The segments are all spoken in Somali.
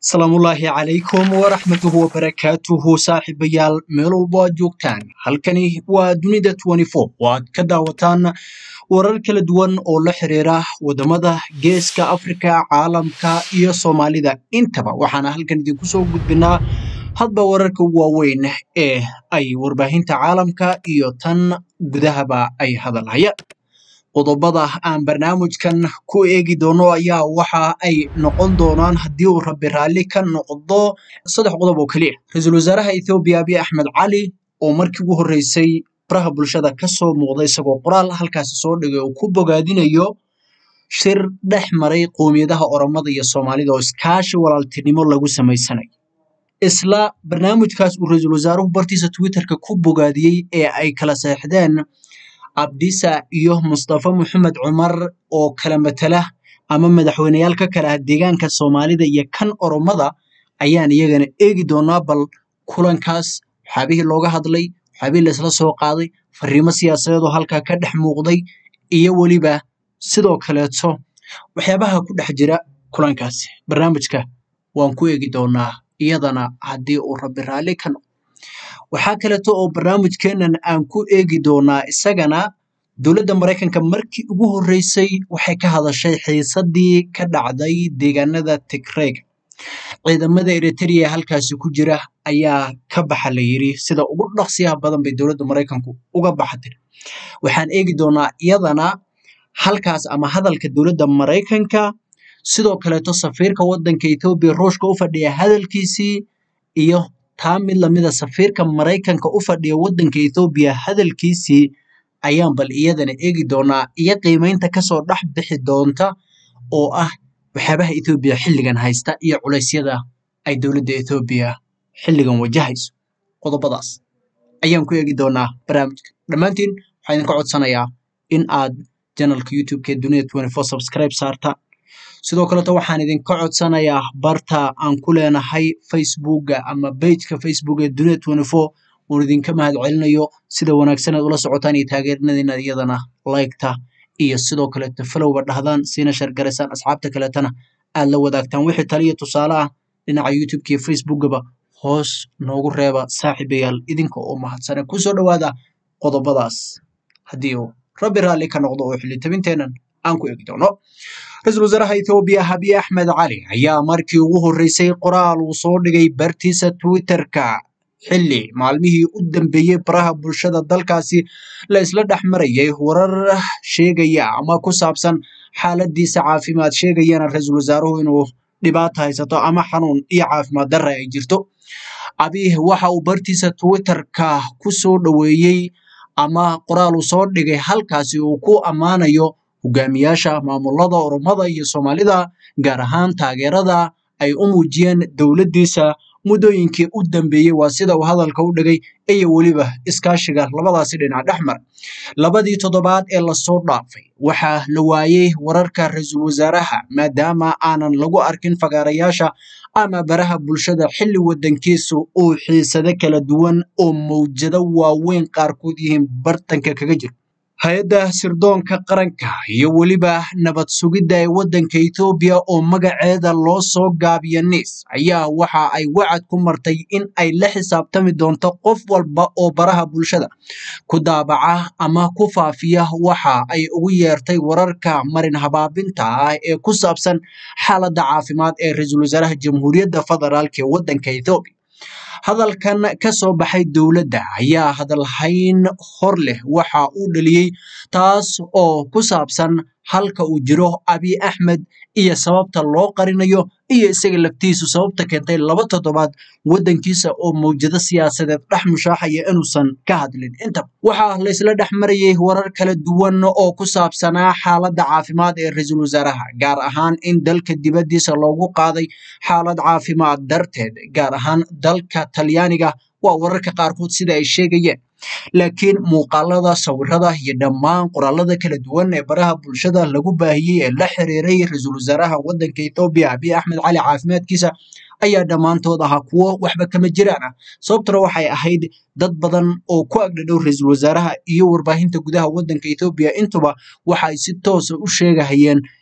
salaamullaahi calaykum waraxmatuhu wabarakaatuhu saaxiibayaal meel walbo aad joogtaan halkani waa dunida oo aad ka daawataan warar kala duwan oo la xiriira wadamada geeska afrika caalamka iyo soomaalida intaba waxaana halkan idinku soo gudbinaa hadba wararka ugu waaweyn ee ay warbaahinta caalamka iyo tan gudahaba ay hadalhayaan qodobada aan barnaamijkan ku eegi doono ayaa waxa ay noqon doonaan haddii uu rabbi raalli ka noqdo saddex qodob oo keliya ra-iisul wasaaraha ethoobiya abiy axmed cali oo markii ugu horreysay baraha bulshada ka soo muuqda isagoo qoraal halkaasi soo dhigay oo ku bogaadinayo shir dhex maray qowmiyadaha oromada iyo soomaalida oo iskaashi walaaltinimo lagu samaysanayo isla barnaamijkaas uu ra-iisul wasaaruhu bartiisa twitterka ku bogaadiyey ee ay kala seexdeen abdisa iyo mustafa maxamed cumar oo kala matala ama madaxweyneyaal ka kala ah deegaanka soomaalida iyo kan oromada ayaan iyagana eegi doonaa bal kulankaas waxyaabihii looga hadlay waxyaabihii laisla soo qaaday fariimo siyaasadeed oo halkaa ka dhex muuqday iyo weliba sidoo kaleeto waxyaabaha ku dhex jira kulankaasi barnaamijka waan ku eegi doonaa iyadana haddii uu rabbi raalli ka noqdo waxaa kaleeto oo barnaamijkeenan aan ku eegi doonaa isagana dowladda maraykanka markii ugu horreysay waxay ka hadashay xiisadii ka dhacday deegaanada tigreyga ciidamada eritrea halkaasi ku jira ayaa ka baxa la yiri sida ugu dhaqsiyaha badan bay dowladda maraykanku uga baxatay waxaan eegi doonaa iyadana halkaas ama hadalka dowladda maraykanka sidoo kaleeto safiirka waddanka ethoobiya ruushka u fadhiya hadalkiisii iyo taa mid lamida safiirka maraykanka u fadhiya waddanka ethoobiya hadalkiisii ayaan bal iyadana eegi doonaa iyo qiimeynta kasoo dhex bixi doonta oo ah waxyaabaha ethoobiya xilligan haysta iyo culeysyada ay dowladda ethoobiya xilligan wajahayso qodobadaas ayaan ku eegi doonaa barnaamijka dhammaantiin waxaa idinka codsanayaa in aad janalka youtube-ka dunida subscribe saartaan sidoo kaleto waxaan idinka codsanayaa barta aan ku leenahay facebooka ama bageka facebook ee dunida uun idinka mahad celinayo sida wanaagsan aad ula socotaan iyo taageerinadiina iyadana laygta iyo sidoo kaleeto falowba dhahdaan siina shargaraysaan asxaabta kaleetana aad la wadaagtaan wixii taliya tusaale ah dhinaca youtubeka iyo facebookaba hoos noogu reeba saaxiibayaal idinka oo mahadsane kusoo dhowaada qodobadaas haddii uu rabbi raalli ka noqdo oo xilitabinteenan aan ku eegi doono ra-iisul wasaaraha ethoobiya abiy axmed cali ayaa markii ugu horreysay qoraal uu soo dhigay bartiisa twitterka xilli maalmihii u dambeeyey baraha bulshada dalkaasi la isla dhex marayay warar sheegaya ama ku saabsan xaaladiisa caafimaad sheegayana ra-iisul wasaaruhu inuu dhibaato haysato ama xanuun iyo caafimaad darra ay jirto abiy waxa uu bartiisa twitterka ku soo dhoweeyey ama qoraal uu soo dhigay halkaasi uu ku ammaanayo hogaamiyaasha maamulada oromada iyo soomaalida gaar ahaan taageerada ay u muujiyeen dowladdiisa muddooyinkii u dambeeyey waa sida uu hadalka u dhigay iyo weliba iskaashiga labadaasi dhinac dhex mara labadii toddobaad ee lasoo dhaafay waxaa la waayey wararka ra-iisul wasaaraha maadaama aanan lagu arkin fagaarayaasha ama baraha bulshada xilli waddankiisu uu xiisado kala duwan oo mawjado waaweyn qaarkood yihiin bartanka kaga jiro hay-adda sirdoonka qaranka iyo weliba nabad sugidda ee waddanka ethoobiya oo magaceeda loo soo gaabiya niis ayaa waxa ay wacad ku martay in ay la xisaabtami doonto qof walba oo baraha bulshada ku daabaca ama ku faafiya waxa ay ugu yeertay wararka marin habaabinta ah ee ku saabsan xaaladda caafimaad ee ra-iisul wasaaraha jamhuuriyadda federaalk ee waddanka ethoobiya hadalkan ka soo baxay dowladda ayaa hadalhayn hor leh waxa uu dhaliyey taas oo ku saabsan halka uu jiro abiy axmed iyo sababta loo qarinayo iyo isaga laftiisu sababta keentay laba toddobaad waddankiisa oo mawjado siyaasadeed dhex mushaaxaya inuusan ka hadlin intaba waxaa laysla dhex marayay warar kala duwan oo ku saabsanaa xaaladda caafimaad ee ra-iisul wasaaraha gaar ahaan in dalka dibaddiisa loogu qaaday xaalad caafimaad darteed gaar ahaan dalka talyaaniga waa wararka qaarkood sida ay sheegayeen laakiin muuqaalada sawirada iyo dhammaan qoraalada kala duwan ee baraha bulshada lagu baahiyey ee la xiriiray ra-iisul wasaaraha waddanka ethoobiya abiy axmed cali caafimaadkiisa ayaa dhammaantood ahaa kuwo waxba kama jiraan ah sababtuna waxay ahayd dad badan oo ku agdhadhow ra-iisul wasaaraha iyo warbaahinta gudaha waddanka ethoobiya intuba waxa ay si toosa u sheegahayeen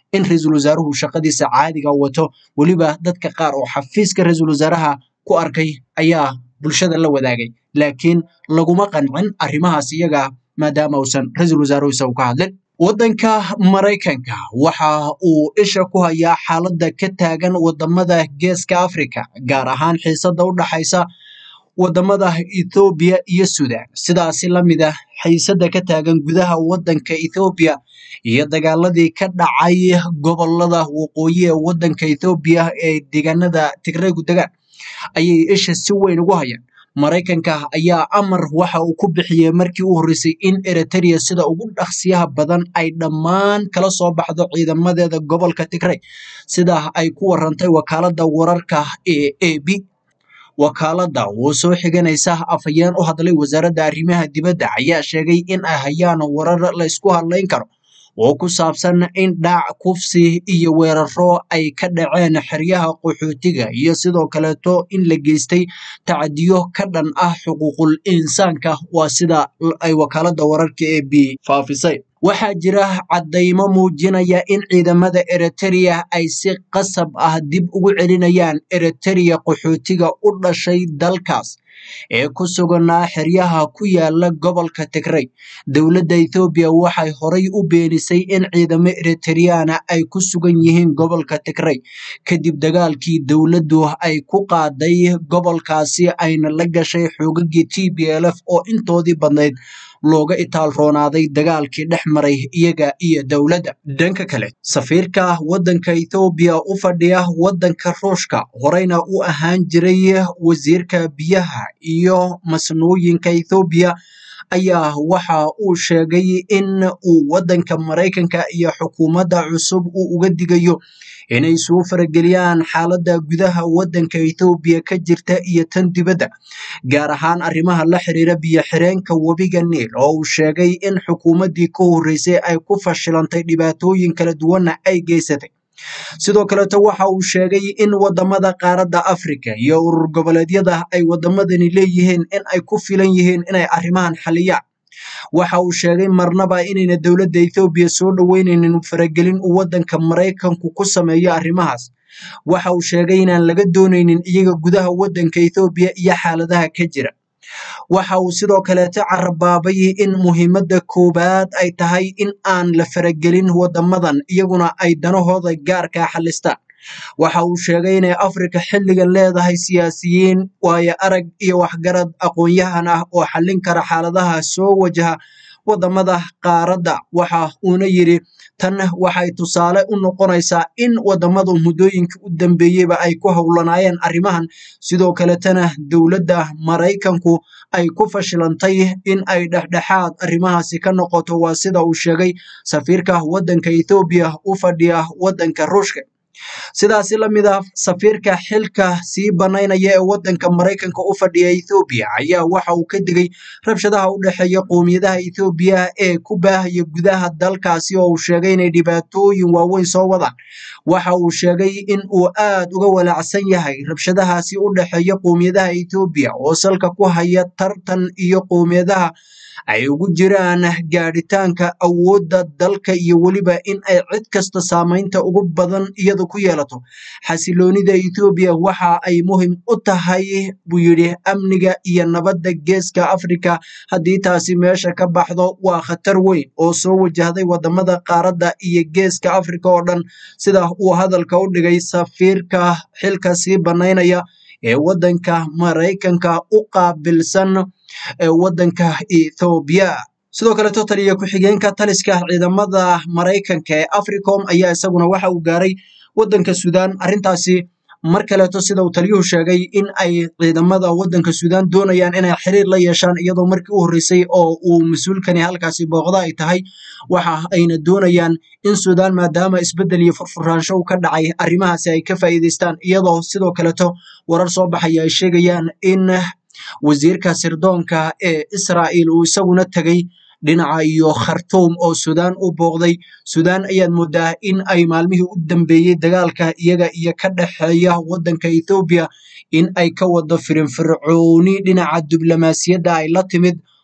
in ra-iisul wasaaruhu shaqadiisa caadiga wato weliba dadka qaar oo xafiiska ra-iisul wasaaraha ku arkay ayaa bulshada la wadaagay laakiin laguma qancin arrimahaas iyaga maadaama uusan ra-iisul wasaaruhu isagu ka hadlin waddanka maraykanka waxa uu isha ku hayaa xaaladda ka taagan wadamada geeska africa gaar ahaan xiisada u dhaxaysa wadamada ethoobiya iyo sudan sidaasi lamid ah xiisada ka taagan gudaha waddanka ethoobiya iyo dagaaladii ka dhacay gobolada waqooyi ee waddanka ethoobiya ee deegaanada tigraygu degaan ayay isha si weyn ugu hayaan maraykanka ayaa amar waxa uu ku bixiyey markii u horreysay in eritrea sida ugu dhaqsiyaha badan ay dhammaan kala soo baxdo ciidamadeeda gobolka tigray sida ay ku warantay wakaaladda wararka ee a b wakaaladda oo soo xiganaysa afhayeen u hadlay wasaaradda arrimaha dibadda ayaa sheegay in ay hayaan warar laysku hadlayn karo oo ku saabsan in dhaac kufsi iyo weeraro ay ka dhaceen xeryaha qaxootiga iyo sidoo kaleeto in la geystay tacadiyo ka dhan ah xuquuqul insaanka waa sida ay wakaaladda wararka ee b faafisay waxaa jira caddaymo muujinaya in ciidamada eritrea ay si qasab ah dib ugu celinayaan eritrea qaxootiga u dhashay dalkaas ee ku suganaa xeryaha ku yaala gobolka tigray dowladda ethoobiya waxay horay u beenisay in ciidamo eritereyana ay ku sugan yihiin gobolka tigray kadib dagaalkii dowladdu ay ku qaaday gobolkaasi ayna la gashay xoogagii t b l f oo intoodii badnayd looga itaal roonaaday dagaalkii dhex maray iyaga iyo dowladda dhanka kale safiirka waddanka ethoobiya u fadhiya waddanka ruushka horeyna u ahaan jiray wasiirka biyaha iyo masnuuyinka ethoobiya ayaa waxa uu sheegay in uu waddanka maraykanka iyo xukuumadda cusub uu uga digayo inay soo farageliyaan xaaladda gudaha waddanka ethoobiya ka jirta iyo tan dibadda gaar ahaan arrimaha la xiriira biyo-xireenka webiga niil oo uu sheegay in xukuumaddii ka horreysay ay ku fashilantay dhibaatooyin kala duwanna ay geysatay sidoo kaleeto waxa uu sheegay in wadamada qaaradda afrika iyo urur goboleedyada ay wadamadani leeyihiin in ay ku filan yihiin inay arrimahan xaliyaan waxa uu sheegay marnaba inayna dowladda ethoobiya soo dhoweyneynin faragelin uu waddanka maraykanku ku sameeyo arrimahaas waxa uu sheegay inaan laga dooneynin iyaga gudaha waddanka ethoobiya iyo xaaladaha ka jira waxa uu sidoo kaleeto carabaabay in muhiimadda koowaad ay tahay in aan la faragelin wadamadan iyaguna ay danahooda gaarkaa xalistaan waxa uu sheegay inay afrika xilligan leedahay siyaasiyiin waayo arag iyo waxgarad aqoon-yahan ah oo xallin kara xaaladaha soo wajaha wadamada qaaradda waxa uuna yidhi tan waxay tusaale u noqonaysaa in wadamadu muddooyinkii u dambeeyeyba ay ku howlanaayeen arrimahan sidoo kaletana dowladda maraykanku ay ku fashilantay in ay dhexdhexaad arrimahaasi ka noqoto waa sida uu sheegay safiirka waddanka ethoobiya u fadhiya waddanka ruushka sidaasi lamid ah safiirka xilka sii banaynaya ee waddanka maraykanka u fadhiya ethoobiya ayaa waxa uu ka digay rabshadaha u dhexeeya qowmiyadaha ethoobiya ee ku baahaya gudaha dalkaasi oo uu sheegay inay dhibaatooyin waaweyn soo wadaan waxa uu sheegay in uu aad uga walaacsan yahay rabshadahaasi u dhexeeya qowmiyadaha ethoobiya oo salka ku haya tartan iyo qowmiyadaha ay ugu jiraan gaadhitaanka awoodda dalka iyo weliba in ay cid kasta saamaynta ugu badan iyadu ku yeelato xasiloonida ethoobiya waxa ay muhim u tahay buu yidhi amniga iyo nabadda geeska afrika haddii taasi meesha ka baxdo waa khatar weyn oo soo wajahday wadamada qaaradda iyo geeska afrika oo dhan sida uu hadalka u dhigay safiirka xilka sii banaynaya ee waddanka maraykanka u qaabilsan ee waddanka ethoobiya sidoo kaleto taliya ku-xigeenka taliska ciidamada maraykanka ee africom ayaa isaguna waxa uu gaaray waddanka suudaan arrintaasi mar kaleeto sida uu taliyuhu sheegay in ay ciidamada waddanka suudaan doonayaan inay xiriir la yeeshaan iyadoo markii u horreysay oo uu mas-uulkani halkaasi booqda ay tahay waxa ayna doonayaan in suudaan maadaama isbeddel iyo furfuraansho uu ka dhacay arrimahaasi ay ka faa'iidaystaan iyadoo sidoo kaleto warar soo baxaya ay sheegayaan in wasiirka sirdoonka ee israa'il uu isaguna tegay dhinaca iyo khartuum oo suudaan u booqday suudaan ayaad moodaa in ay maalmihii u dambeeyey dagaalka iyaga iyo ka dhexeeya waddanka ethoobiya in ay ka wado firinfircooni dhinaca diblomaasiyadda ay la timid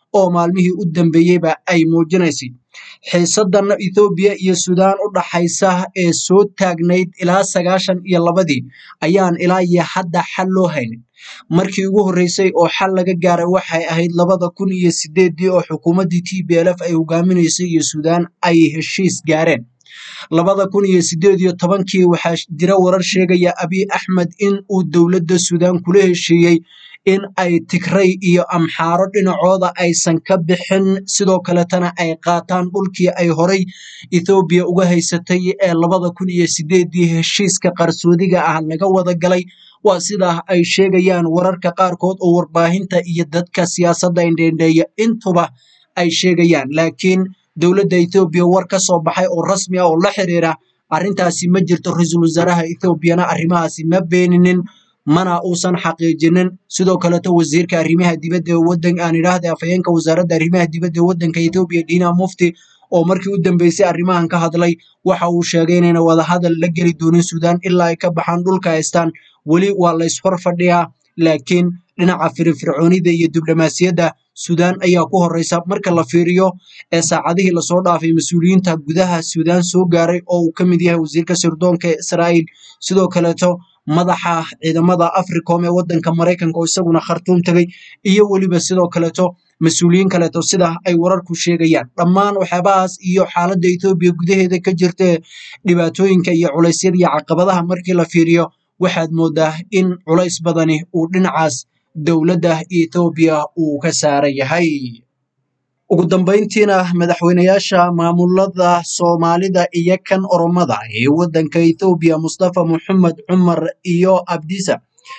oo maalmihii u dambeeyeyba ay muujinaysay xiisadan ethoobiya iyo suudaan u dhaxaysa ee soo taagnayd ilaa sagaashan iyo labadii ayaan ilaa iyo hadda xal loo haynin markii ugu horreysay oo xal laga gaaray waxay ahayd labada kun iyo sideedii oo xukuumaddii t b l f ay hogaaminaysay iyo suudaan ay heshiis gaareen labada kun iyo sideed iyo tobankii waxaa jira warar sheegaya abiy axmed in uu dowladda suudaan kula heshiiyey in ay tigray iyo amxaaro dhinacooda aysan ka bixin sidoo kaletana ay qaataan dhulkii ay horay ethoobiya uga haysatay ee labada kun iyo sideedii heshiiska qarsoodiga ah laga wada galay waa sidaa ay sheegayaan wararka qaarkood oo warbaahinta iyo dadka siyaasadda indheendheeya intuba ay sheegayaan laakiin dowladda ethoobiya war ka soo baxay oo rasmi ah oo la xiriira arrintaasi ma jirto ra-iisul wasaaraha ethoobiyana arrimahaasi ma beeninin mana uusan xaqiijinin sidoo kaleto wasiirka arrimaha dibadda ee wadan aan idhaahda afhayeenka wasaaradda arrimaha dibadda ee wadanka ethoobiya dina mufti oo markii u dambeysay arrimahan ka hadlay waxa uu sheegay inayna wadahadal la geli doonin suudaan ilaa ay ka baxaan dhulka haystaan weli waa la ishor fadhiyaa laakiin dhinaca firfircoonida iyo diblomaasiyadda suudaan ayaa ku horeysa marka la fiiriyo ee saacadihii lasoo dhaafay mas-uuliyiinta gudaha suudaan soo gaaray oo uu ka mid yahay wasiirka sirdoonka ee israa'iil sidoo kaleeto madaxa ciidamada africom ee wadanka maraykanka oo isaguna khartuum tegay iyo weliba sidoo kaleeto mas-uuliyiin kaleeto sida ay wararku sheegayaan dhammaan waxyaabahaas iyo xaaladda ethoobiya gudaheeda ka jirta dhibaatooyinka iyo culeysyada iyo caqabadaha markii la fiiriyo waxaad moodaa in culays badani uu dhinacaas dowladda ethoobiya uu ka saaran yahay ugu dambeyntiina madaxweynayaasha maamulada soomaalida iyo kan oromada ee wadanka ethoobiya mustafa moxamed cumar iyo abdisa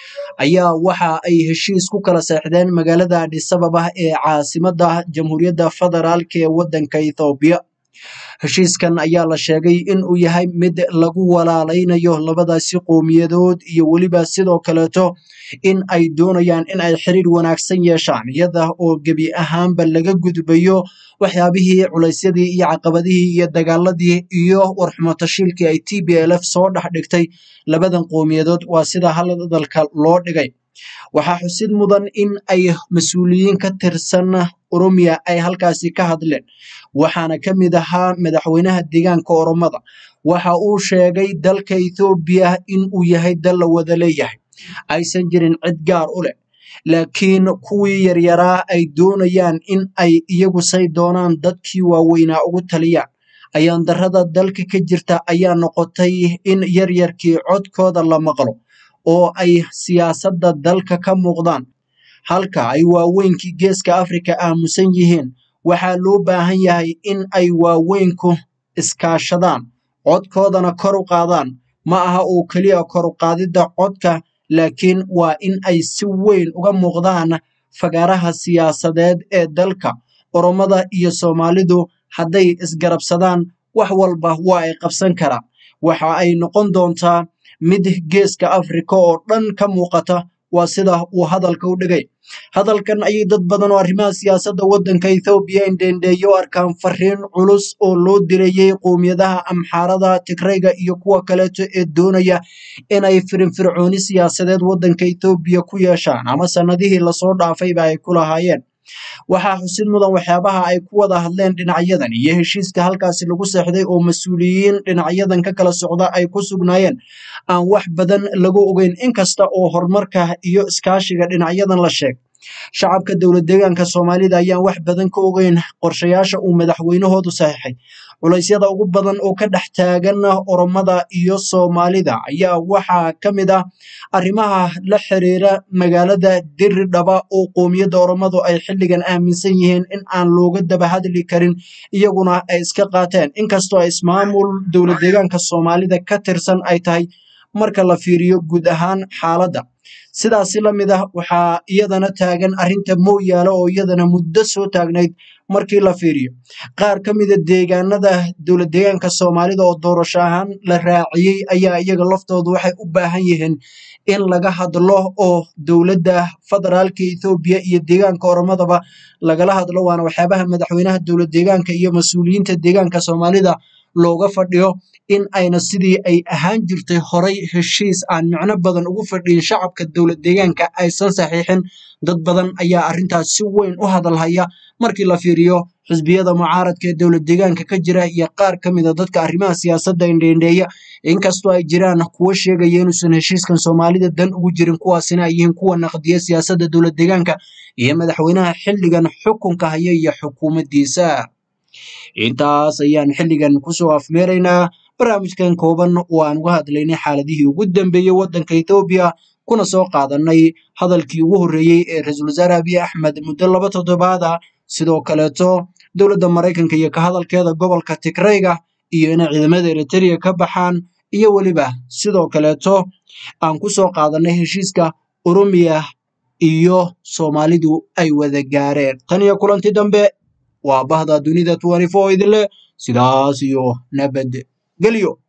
ayaa waxa ay heshiis ku kala seexdeen magaalada adhisababa ee caasimada jamhuuriyadda federaalk ee wadanka ethoobiya heshiiskan ayaa la sheegay in uu yahay mid lagu walaalaynayo labadaasi qowmiyadood iyo weliba sidoo kaleeto in ay doonayaan in ay xiriir wanaagsan yeeshaan iyada oo gebi ahaanba laga gudbayo waxyaabihii culaysyadii iyo caqabadihii iyo dagaaladii iyo warxumatashiilkii ay t b l f soo dhex dhigtay labadan qowmiyadood waa sida hadalka loo dhigay waxaa xusid mudan in ay mas-uuliyiin ka tirsan oromiya ay halkaasi ka hadleen waxaana ka mid ahaa madaxweynaha deegaanka oromada waxa uu sheegay dalka ethoobiya in uu yahay dal la wada leeyahay aysan jirin cid gaar u leh laakiin kuwii yaryaraa ay doonayaan in ay iyagu say doonaan dadkii waaweynaa ugu taliyaan ayaan darrada dalka ka jirta ayaa noqotay in yaryarkii codkooda la maqlo oo ay siyaasadda dalka ka muuqdaan halka ay waaweynkii geeska afrika aamusan yihiin waxaa loo baahan yahay in ay waaweynku iskaashadaan codkoodana kor u qaadaan ma aha oo keliya kor u qaadidda codka laakiin waa in ay si weyn uga muuqdaan fagaaraha siyaasadeed ee dalka oromada iyo soomaalidu hadday isgarabsadaan wax walba waa ay qabsan karaan waxa ay noqon doontaa mid geeska afrika oo dhan ka muuqata waa sida uu hadalka u dhigay hadalkan ayay dad badan oo arrimaha siyaasadda waddanka ethoobiya indheendheeyo arkaan fariin culus oo loo dirayey qowmiyadaha amxaarada tigrayga iyo kuwa kaleeto ee doonaya inay firinfircooni siyaasadeed waddanka ethoobiya ku yeeshaan ama sannadihii lasoo dhaafayba ay ku lahaayeen waxaa xusid mudan waxyaabaha ay ku wada hadleen dhinacyadan iyo heshiiska halkaasi lagu seexday oo mas-uuliyiin dhinacyadan ka kala socda ay ku sugnaayeen aan wax badan lagu ogeyn inkasta oo horumarka iyo iskaashiga dhinacyadan la sheeg shacabka dowlad deegaanka soomaalida ayaan wax badan ka ogeyn qorshayaasha uu madaxweynahoodu saxiixay culaysyada ugu badan oo ka dhex taagan oromada iyo soomaalida ayaa waxaa ka mid ah arrimaha la xiriira magaalada diridhaba oo qoomiyadda oromadu ay xilligan aaminsan yihiin in aan looga daba hadli karin iyaguna ay iska qaateen inkastoo ismaamul dowlad deegaanka soomaalida ka tirsan ay tahay marka la fiiriyo guud ahaan xaaladda sidaasi la mid ah waxaa iyadana taagan arrinta mooyaale oo iyadana muddo soo taagnayd markii la fiiriyo qaar ka mida deegaanada dowlad deegaanka soomaalida oo doorasho ahaan la raaciyey ayaa iyaga laftoodu waxay u baahan yihiin in laga hadlo oo dowladda federaalka ethoobiya iyo deegaanka oromadaba lagala hadlo waana waxyaabaha madaxweynaha dowlad deegaanka iyo mas-uuliyiinta deegaanka soomaalida looga fadhiyo in ayna sidii ay ahaan jirtay horay heshiis aan micno badan ugu fadhiyin shacabka dowlad deegaanka aysan saxiixin dad badan ayaa arrintaas si weyn u hadalhaya markii la fiiriyo xisbiyada mucaaradka ee dowlad deegaanka ka jira iyo qaar ka mida dadka arrimaha siyaasadda indheindheeya inkastoo ay jiraan kuwo sheegaya inuusan heshiiskan soomaalida dan ugu jirin kuwaasina ay yihiin kuwa naqdiya siyaasadda dowlad deegaanka iyo madaxweynaha xilligan xukunka haya iyo xukuumaddiisa intaas ayaan xilligan kusoo afmeeraynaa barnaamijkan kooban oo aan uga hadlaynay xaaladihii ugu dambeeyey waddanka ethoobiya kuna soo qaadanay hadalkii ugu horreeyey ee ra-iisul wasaare abiy axmed muddo laba toddobaada sidoo kaleeto dowladda maraykanka iyo ka hadalkeeda gobolka tigrayga iyo inay ciidamada eritereya ka baxaan iyo weliba sidoo kaleeto aan ku soo qaadanay heshiiska oromiya iyo soomaalidu ay wada gaareen tan iyo kulanti dambe waa bahda dunida idinleh sidaas iyo nabad gelyo